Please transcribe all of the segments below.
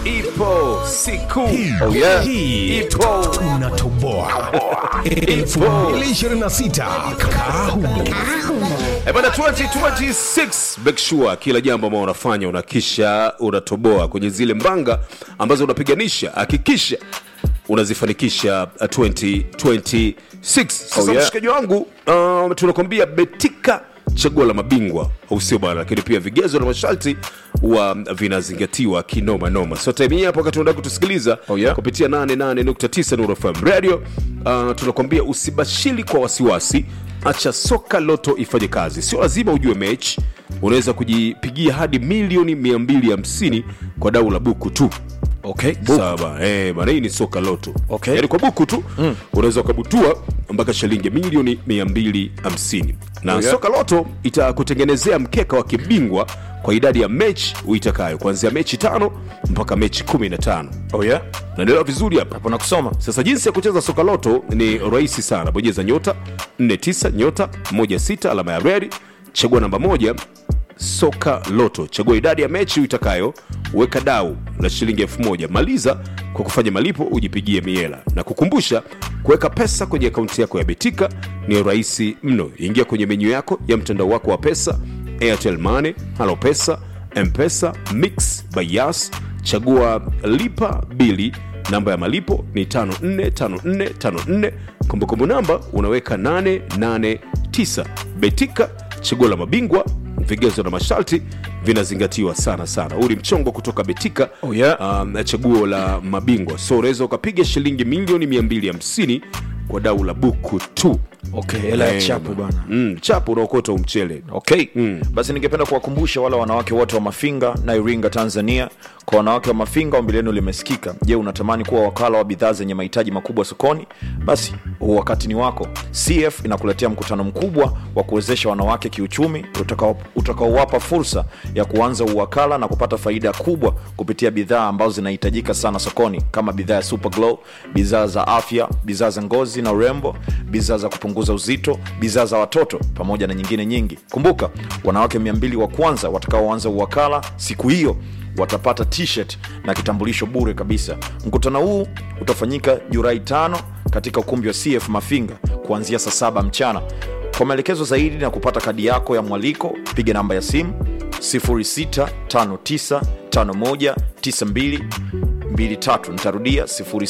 ipo siku Oh, yeah. hii ipo tunatoboa 2026 kahumo Eh, bana 2026 make sure kila jambo ambao unafanya unakisha unatoboa kwenye zile mbanga ambazo unapiganisha hakikisha unazifanikisha uh, 2026 sasa Oh, yeah. mshikaji wangu uh, tunakwambia betika chaguo la mabingwa au sio bana lakini pia vigezo na masharti wa vinazingatiwa kinoma noma so time hii hapo wakati unataka kutusikiliza Oh, yeah. kupitia 88.9 Nuru FM radio uh, tunakwambia usibashiri kwa wasiwasi acha soka loto ifanye kazi sio lazima ujue mechi unaweza kujipigia hadi milioni 250 kwa dau la buku tu okay. sawa bana eh, bana hii ni soka loto Okay. yaani kwa buku tu mm. unaweza ukabutua mpaka shilingi milioni 250 na Oh, yeah. soka loto itakutengenezea mkeka wa kibingwa kwa idadi ya mechi uitakayo kuanzia mechi tano mpaka mechi 15 Oh, yeah. naendelea vizuri hapa hapo nakusoma sasa jinsi ya kucheza soka loto ni rahisi sana bonyeza nyota 49 nyota 16 alama ya redi chagua namba moja soka loto chagua idadi ya mechi uitakayo weka dau la shilingi elfu moja maliza kwa kufanya malipo ujipigie miela na kukumbusha kuweka pesa kwenye akaunti yako ya betika ni rahisi mno ingia kwenye menyu yako ya mtandao wako wa pesa airtel money halo pesa mpesa mix by yas chagua lipa bili namba ya malipo ni 545454 kumbukumbu namba unaweka 889 betika chaguo la mabingwa vigezo na masharti vinazingatiwa sana sana huu ni mchongo kutoka betika Oh, yeah. um, chaguo la mabingwa so unaweza ukapiga shilingi milioni 250 kwa dau la buku tu okay, hela ya Eh, chapu bana mm, chapu unaokota umchele okay mm. basi ningependa kuwakumbusha wale wanawake wote wa mafinga na iringa tanzania kwa wanawake wa mafinga ombi lenu limesikika je unatamani kuwa wakala wa bidhaa zenye mahitaji makubwa sokoni basi huu wakati ni wako cf inakuletea mkutano mkubwa wa kuwezesha wanawake kiuchumi utakao- utakaowapa fursa ya kuanza uwakala na kupata faida kubwa kupitia bidhaa ambazo zinahitajika sana sokoni kama bidhaa ya super glow bidhaa za afya bidhaa za ngozi na urembo bidhaa za kupunguza uzito bidhaa za watoto pamoja na nyingine nyingi kumbuka wanawake 200 wa kwanza watakaoanza uwakala siku hiyo watapata t-shirt na kitambulisho bure kabisa mkutano huu utafanyika julai 5 katika ukumbi wa cf mafinga kuanzia saa saba mchana kwa maelekezo zaidi na kupata kadi yako ya mwaliko piga namba ya simu 0659519223 nitarudia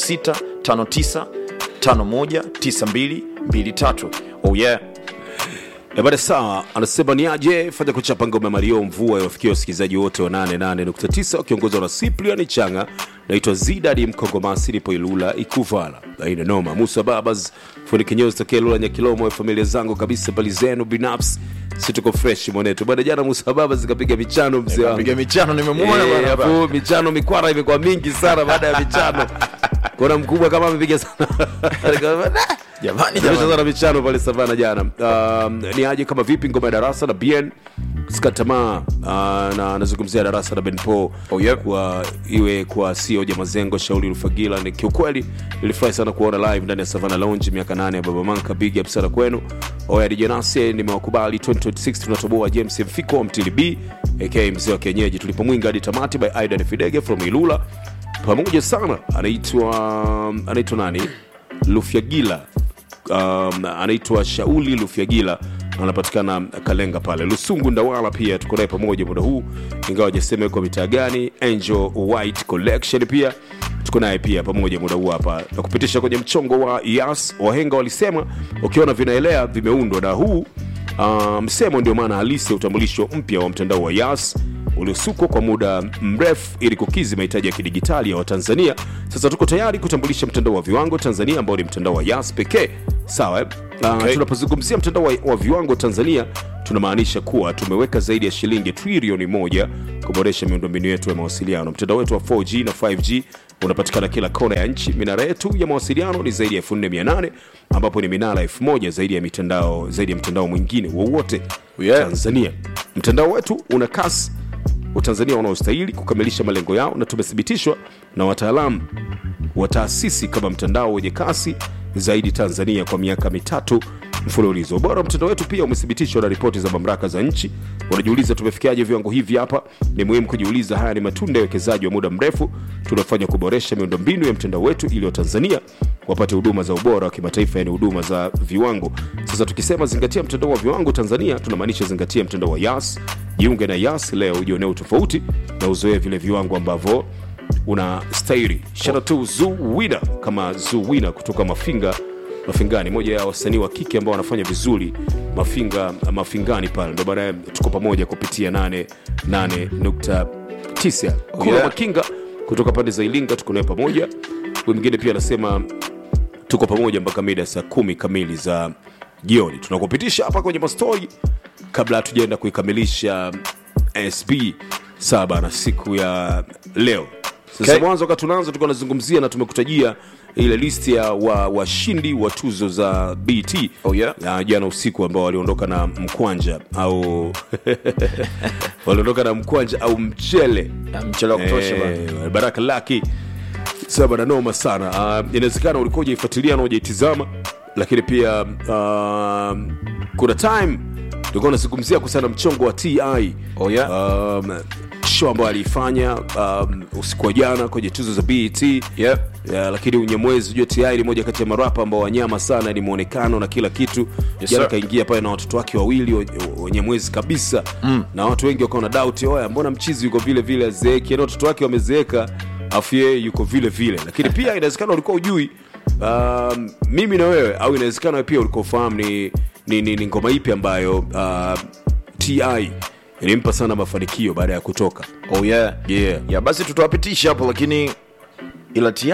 0659519223 oh yeah Eh, bada sawa anasema ni aje fanya kuchapa ngoma mario mvua iwafikia wasikilizaji wote wa 88.9 wakiongozwa na cyprian changa naitwa zidadi mkongomasi nipo ilula ikuvala aina noma musa babas fundi kinyozi tokea lula nyakilomo ya familia zangu kabisa bali zenu binafsi si tuko fresh mwanetu bada jana musa babas zikapiga michano mzee wangu piga michano nimemwona Eh, bwana hapa. hapo michano mikwara imekuwa mingi sana baada ya michano kuna mkubwa kama amepiga sana jamani Tumesha jamani sana michano pale savana jana um, ni aje kama vipi ngoma ya darasa na bn skatamaa uh, na anazungumzia darasa na benpo Oh, yeah. kwa iwe kwa sioja mazengo shauli rufagila ni kiukweli nilifurahi sana kuona live ndani ya savana lounge miaka nane ya baba manka big up sana kwenu oya dijanase nimewakubali 2026 tunatoboa james mfiko wa mtili b aka mzee wa kienyeji tulipomwinga hadi tamati by aidan fidege from ilula pamoja sana anaitwa anaitwa nani lufyagila um, anaitwa shauli lufyagila anapatikana kalenga pale lusungu ndawala pia tuko naye pamoja muda huu ingawa jasema yuko mitaa gani angel white collection pia tuko naye pia pamoja muda huu hapa na kupitisha kwenye mchongo wa yas wahenga walisema ukiona vinaelea vimeundwa na huu uh, msemo ndio maana halisi ya utambulisho mpya wa mtandao wa yas uliosukwa kwa muda mrefu ili kukizi mahitaji ya kidigitali ya watanzania sasa tuko tayari kutambulisha mtandao wa viwango tanzania ambao ni mtandao wa yas pekee sawa eh? uh, Okay. tunapozungumzia mtandao wa, wa viwango tanzania tunamaanisha kuwa tumeweka zaidi ya shilingi trilioni moja kuboresha miundombinu yetu ya mawasiliano mtandao wetu wa 4g na 5g unapatikana kila kona ya nchi minara yetu ya mawasiliano ni zaidi ya 4800 ambapo ni minara 1000 zaidi ya mitandao zaidi ya mtandao mwingine wowote Yeah. tanzania mtandao wetu una kasi watanzania wanaostahili kukamilisha malengo yao na tumethibitishwa na wataalamu wa taasisi kama mtandao wenye kasi zaidi tanzania kwa miaka mitatu mfululizo ubora wa mtandao wetu pia umethibitishwa na ripoti za mamlaka za nchi unajiuliza tumefikiaje viwango hivi hapa ni muhimu kujiuliza haya ni matunda ya uwekezaji wa muda mrefu tunaofanya kuboresha miundombinu ya mtandao wetu ili watanzania wapate huduma za ubora wa kimataifa yani huduma za viwango sasa tukisema zingatia mtandao wa viwango tanzania tunamaanisha zingatia mtandao wa yas jiunge na yas leo ujionee utofauti na uzoee vile viwango ambavyo una stairi shara tu zuwina kama zuwina kutoka mafinga mafingani moja ya wasanii wa kike ambao wanafanya vizuri mafinga mafingani pale ndo baadaye tuko pamoja kupitia 88.9 kuna yeah. makinga kutoka pande za ilinga tuko naye pamoja huyu mwingine pia anasema tuko pamoja mpaka mida ya saa kumi kamili za jioni tunakupitisha hapa kwenye mastori kabla hatujaenda kuikamilisha sb saba na siku ya leo sasa Okay. mwanzo wakati tunaanza tulikuwa nazungumzia na tumekutajia ile listi ya wa- washindi wa, tuzo za bt Oh, yeah. ya jana usiku ambao waliondoka na mkwanja au waliondoka na mkwanja au mchele Ya, mchele wa kutosha bana. Eh, baraka laki saba na noma sana uh, inawezekana ulikuwa ujaifuatilia na ujaitizama lakini pia uh, kuna time tulikuwa unazungumzia kuhusiana na mchongo wa ti Oh, yeah. um, show ambayo aliifanya um, usiku wa jana kwenye tuzo za bet Yeah. yeah, lakini unyamwezi ujua ti ni moja kati ya marapa ambao wanyama sana ni mwonekano na kila kitu Yes, jana sir. kaingia pale na watoto wake wawili wenye- wenye mwezi kabisa mm. na watu wengi wakawa na doubt oya mbona mchizi yuko vile vile azeeki yani watoto wake wamezeeka afu yeye yuko vile vile lakini pia inawezekana ulikuwa ujui um, mimi na wewe au inawezekana wewe pia ulikuwa ufahamu ni, ni, ni, ni ngoma ipi ambayo uh, ti ilimpa sana mafanikio baada ya kutoka oh yeah. Yeah. ya basi tutawapitisha hapo lakini ila ti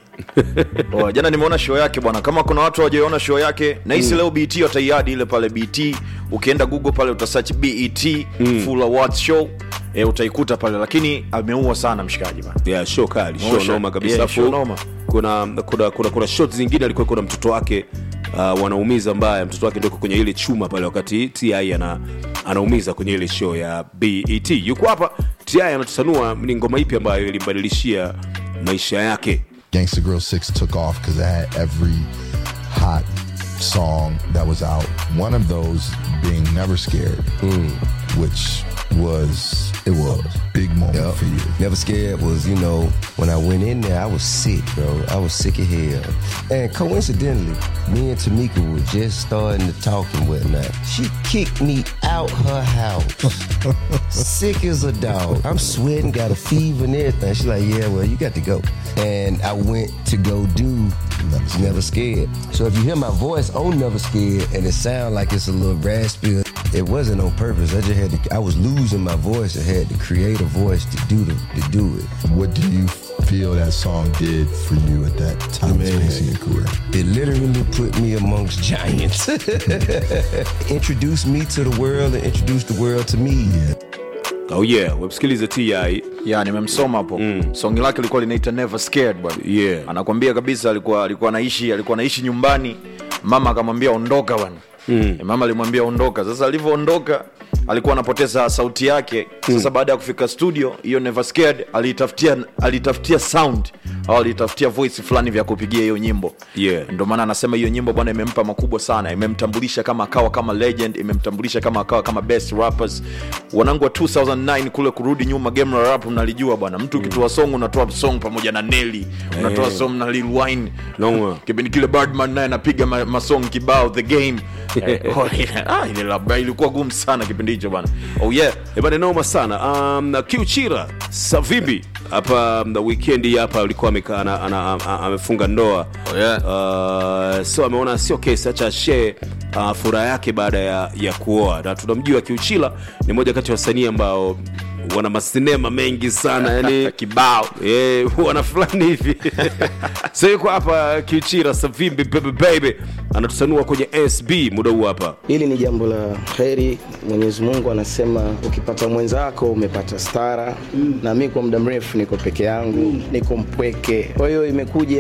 oh, jana nimeona show yake bwana kama kuna watu hawajaiona show yake nahisi mm. leo bt wataiadi ile pale bt ukienda google pale utasearch bet mm. full awards show e, utaikuta pale lakini ameua sana mshikaji bana yeah, show kali show Mosha. noma kabisa Yeah, Afu show noma. kuna kuna kuna, kuna shot zingine alikuwa kuna mtoto wake uh, wanaumiza mbaya mtoto wake ndoko kwenye ile chuma pale wakati ti ana anaumiza kwenye ile show ya bet yuko hapa ti anatusanua ni ngoma ipi ambayo ilimbadilishia maisha yake Gangsta Grill 6 took off because I had every hot song that was out. One of those being Never Scared, which was it was a big moment Yup. for you. Never scared was, you know, when I went in there, I was sick, bro. I was sick of hell. And coincidentally, me and Tamika were just starting to talk and whatnot. She kicked me out her house. sick as a dog. I'm sweating, got a fever and everything. She's like, yeah, well, you got to go. And I went to go do Never Scared. Never Scared. So if you hear my voice on Never Scared and it sound like it's a little raspy, it wasn't on purpose. I just had to, I was losing my voice. I had to create a voice to do the, to do it. What do you feel that song did for you at that time and space in your career? It literally put me amongst giants. introduced me to the world and introduced the world to me. oh yeah wemsikilize ti ya nimemsoma hapo mm. songi lake lilikuwa linaita never scared bwana Yeah. anakwambia kabisa alikuwa alikuwa anaishi alikuwa anaishi nyumbani mama akamwambia ondoka bwana mm. mama alimwambia ondoka sasa alivyoondoka alikuwa anapoteza sauti yake sasa baada ya kufika studio hiyo never scared alitafutia alitafutia sound au alitafutia voice fulani vya kupigia hiyo nyimbo Yeah. ndio maana anasema hiyo nyimbo bwana imempa makubwa sana imemtambulisha kama akawa kama legend imemtambulisha kama akawa kama best rappers wanangu wa 2009 kule kurudi nyuma game la rap mnalijua bwana mtu ukitoa song unatoa song pamoja na Nelly unatoa Eh. song na Lil Wayne Noma. kipindi kile Birdman naye anapiga ma- masong kibao the game Eh, oh, yeah. ah, ile labda ilikuwa gumu sana kipindi hicho bwana oh yeah ebane noma sana um, na kiuchira savimbi hapa um, wikendi hapa alikuwa amekaa ana- ana- a- amefunga ndoa Oh, yeah. uh, so ameona sio kesi acha shee uh, furaha yake baada ya, ya kuoa na tunamjua kiuchila ni moja kati ya wasanii ambao wana masinema mengi sana yani kibao Eh, wana fulani hivi so yuko hapa kiuchira savimbi baby baby anatusanua kwenye sb muda huu hapa Hili ni jambo la heri. Mwenyezi Mungu anasema ukipata mwenzako umepata stara, na mi kwa muda mrefu niko peke yangu, niko mpweke. Kwa hiyo imekuja